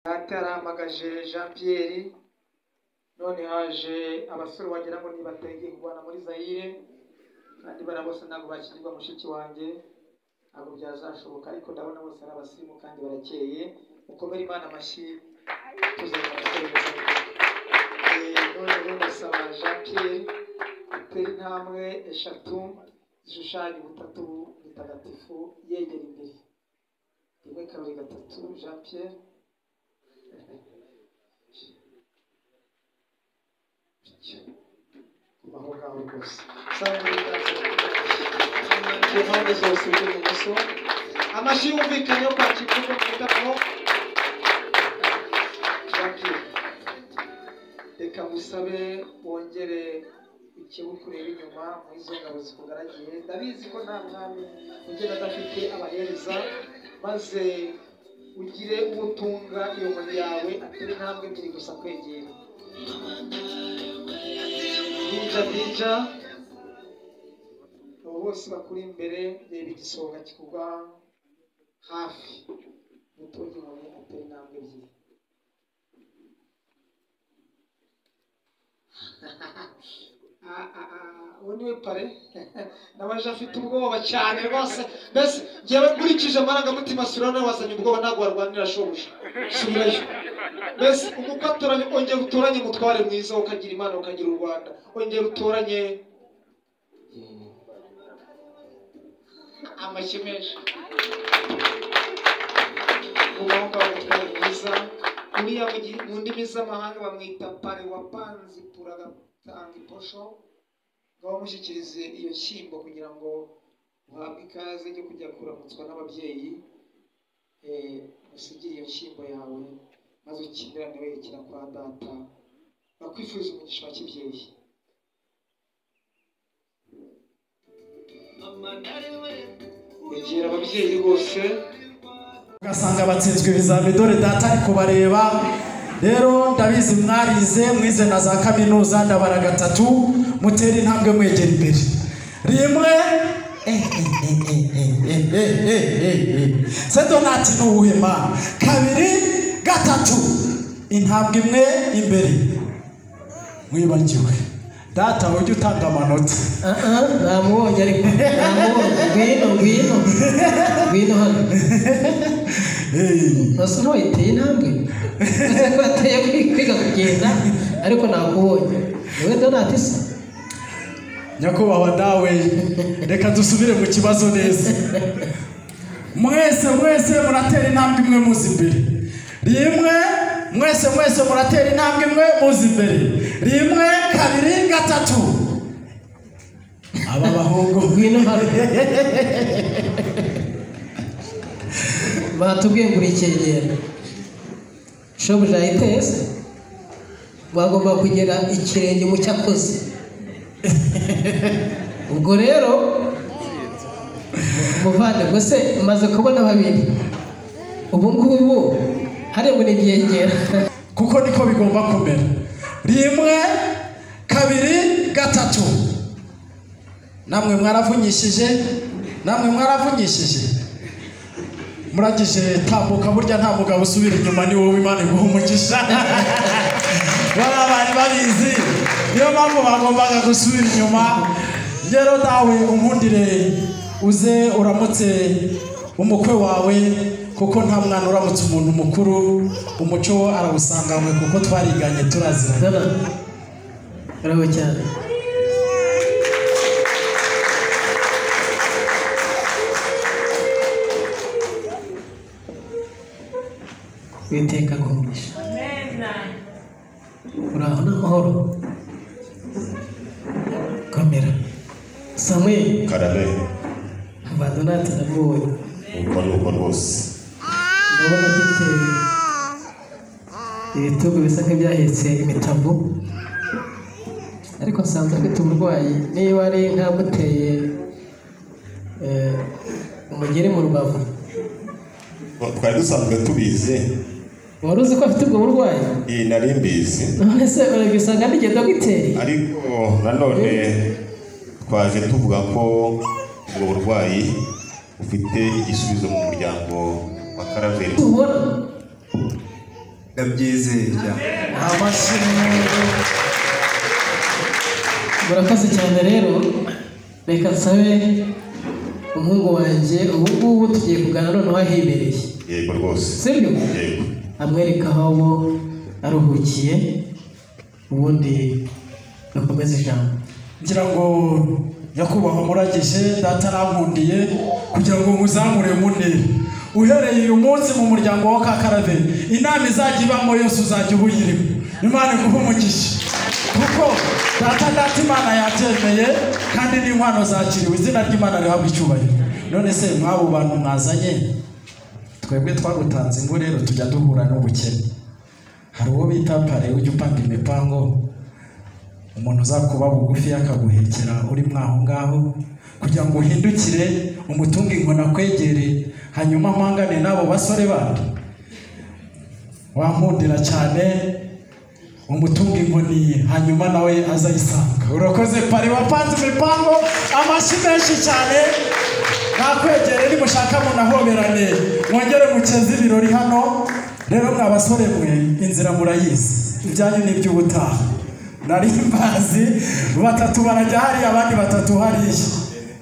Data yaramagaje Jean Pierre none haje abasore wagira ngo ntibategeye kurwana muri Zaire kandi bariya bose ntabwo bakirwa mushiki wanjye ntabwo byazashoboka ariko ndabona bose ari abasirimu kandi barakeye mukomere Imana amashyi tuzongera gukorera none rero ndasaba Jean Pierre atera intambwe eshatu zishushanya ubutatu butagatifu yegera imbere rimwe kabiri gatatu Jean Pierre kubaho ngaho rwose saba ibiganza ku mpande zose ibumoso amashyi yumvikanye yo kwakira igihugu ku gitaramo Jean Pierre reka musabe wongere ikibukureba inyuma muri izo ngabo zikugaragiye ndabizi ko nta mwami ugenda adafite abahereza maze ugire uwo utunga iyo nkoni yawe atari intambwe ebyiri gusa kwegera bija bija abo bose bakuri imbere reba igisonga kikugwa hafi gutunga inkoni atari intambwe ebyiri Ah, ah, ah, uwo niwe pare nabaje afite ubwoba cyane rwose mbese ngewe nkurikije amarangamutima sura nawe wazanye ubwoba ntabwo warwanira shobuja subirayo mbese umukwe atoranye ongera utoranye umutware mwiza ukagira imana ukagira u rwanda ongera utoranye amashyi menshi ubaho ngaho umutware mwiza uriya mu gi- mu ndimi z'amahanga bamwita pare wapanzi puragatanga iposho ngo bamushyikirize iyo nshyimbo kugira ngo uhabwe ikaze yo kujya kuramutswa n'ababyeyi eh, usigire iyo nshyimbo yawe maze ukimirane werekera kwa data bakwifuriza umugisha wa kibyeyi egera ababyeyi rwose ugasanga batsinzwe ibizami dore data ari kubareba rero ndabizi mwarize mwize na za kaminuza ndabara gatatu mutera intambwe mwegera imbere rimwe eh, eh, eh, eh, eh, eh, eh, eh, eh, eh. se donati ni uwema kabiri gatatu intambwe imwe imbere mwibagiwe data ujye utanga amanota namubonye ariko namubonye ngwino ngwino ngwino hano Eh, basa n'uwayiteye intambwe Ese ko yateye kwi- kwiga kugenda ariko nakubonye wowe donati se nyakubahwa dawe reka dusubire mu kibazo neza mwese mwese muratera intambwe imwe muzi imbere rimwe mwese mwese muratera intambwe imwe muzi imbere rimwe kabiri gatatu aba bahungu ngwino hano batubwiye ngo urikegera shobuja yiteye se bagomba kugera ikirenge mu cyakoze ubwo rero muvandimwe se umaze kubona babiri ubu ngubu hariya muri ryegera kuko niko bigomba kumera rimwe kabiri gatatu namwe mwaravunyishije namwe mwaravunyishije muragije tambuka burya nta mugabo usubira inyuma ni wowe imana iguha umugisha bariya bari babizi niyo mpamvu bagombaga gusubira inyuma rero nawe unkundire uze uramutse umukwe wawe kuko nta mwana uramutse umuntu mukuru umuco wo arawusanganywe kuko twariganye turaziranye Zana. Bravo cyane. Witeka kumisha. Uraho n'amahoro. Kamera. Samuel, karabe abandonate ndamubonye. uko ari uko rwose Ndabona afite ibitugu bisa nk'ibyahetse imitavu ariko nsanze afite uburwayi niba ari ntamuteye eh, umugeri mu rubavu twari dusanzwe tubizi wari uzi ko afite ubwo burwayi iyi nari mbizi none se urabisanga n'igihe dogiteri ariko nanone twaje tuvuga ko ubwo burwayi bufite igisubizo mu muryango wa karaveri tubona ndabyizera amashyi murakoze cyane rero reka nsabe umuhungu wanjye ubu ngubu tugiye kuganira noneho ahibereye yego rwose sibyo yego amwereka aho bo aruhukiye ubundi gakomeza ijambo ngira ngo nyakubahwa muragije data arankundiye kugira ngo muzamure munere uhereye uyu munsi mu muryango wa kakarave inama izajya ibamo yose uzajya uba uyirimo imana iguhe umugisha kuko data data imana yabyemeye kandi n'inkwano zakiriwe izina ry'imana rihabwa icyubahiro none se mwabo bantu mwazanye twebwe twagutanze ingo rero tujya duhura n'ubukene hari uwo bita pare ujya upanga imipango umuntu uzakuba bugufi akaguhekera uri mwaho ngaho kugira ngo uhindukire umutungo inkona kwegere hanyuma mpangane n'abo basore bandi wankundira cyane umutungo inkoni hanyuma nawe azayisanga urakoze pari wapanze imipango amashyi menshi cyane nakwegere nimushaka munahoberane mwongere mukeze ibirori hano rero mwa basore mwe inzira murayizi ibyanyu ni iby'ubutaha nari mbazi batatu barajya hariya abandi batatu hariya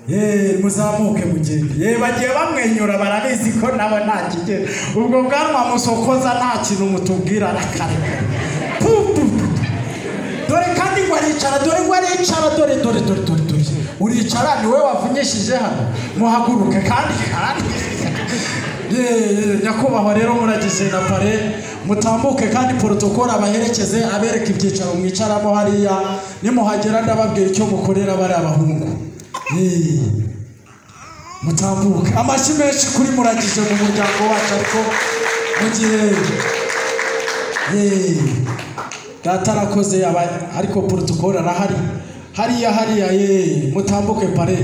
Yeee muzamuke mugende yeee bagiye bamwenyura barabizi ko nawe nta kigero ubwo bwanwa musokoza nta kintu mutubwira arakareka pu, pu, pu. dore kandi ngo aricara dore ngo aricara dore dore dore dore dore uricara ni wowe wavunyishije hano muhaguruke kandi kandi Yeee, nyakubahwa rero muragize na pare mutambuke kandi porotokoro abaherekeze abereka ibyicaro mwicaramo hariya nimuhagera ndababwira icyo mukorera bari abahungu Yeee, mutambuke amashyi menshi kuri muragije mu muryango wacu ariko mu gihe Yeee, data arakoze aba- ariko porotokoro arahari hariya hariya yeee mutambuke pare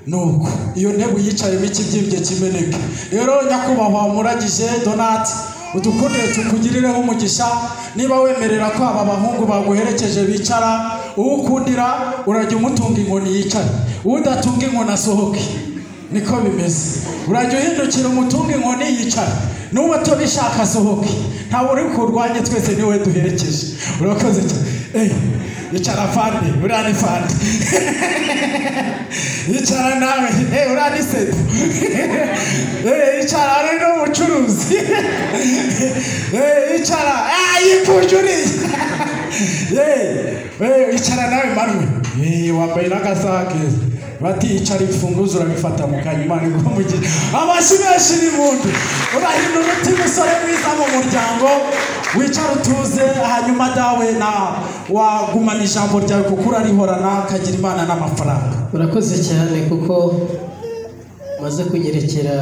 nuko iyo ntebe uyicayemo ikibyimbye kimeneke rero nyakubahwa muragije donati udukunde tukugirireho umugisha niba wemerera ko aba bahungu baguherekeje bicara uwo ukundira urajya umutunga inkoni yicare udatunga inkoni asohoke niko bimeze urajya uhindukira umutunga inkoni yicare n'uwo tubishaka asohoke ntawe uri kurwanya twese niwe duherekeje urakoze cyane Eh, icara fande uriya ni fande icara nawe eh, uriya ni sedu Eh, icara ari n'umucuruzi Eh, icara Ah, yikuje uriya yewe icara nawe marume yewe wambaye n'agasaha keza bati icara imfunguzo urabifata mu kanya imana igumugira amashyi menshi n'impundu urahindura uti musore mwiza mu muryango wicara utuze hanyuma dawe na wagumana ijambo ryawe kuko urarihorana kagira imana n'amafaranga murakoze cyane kuko maze kunyerekera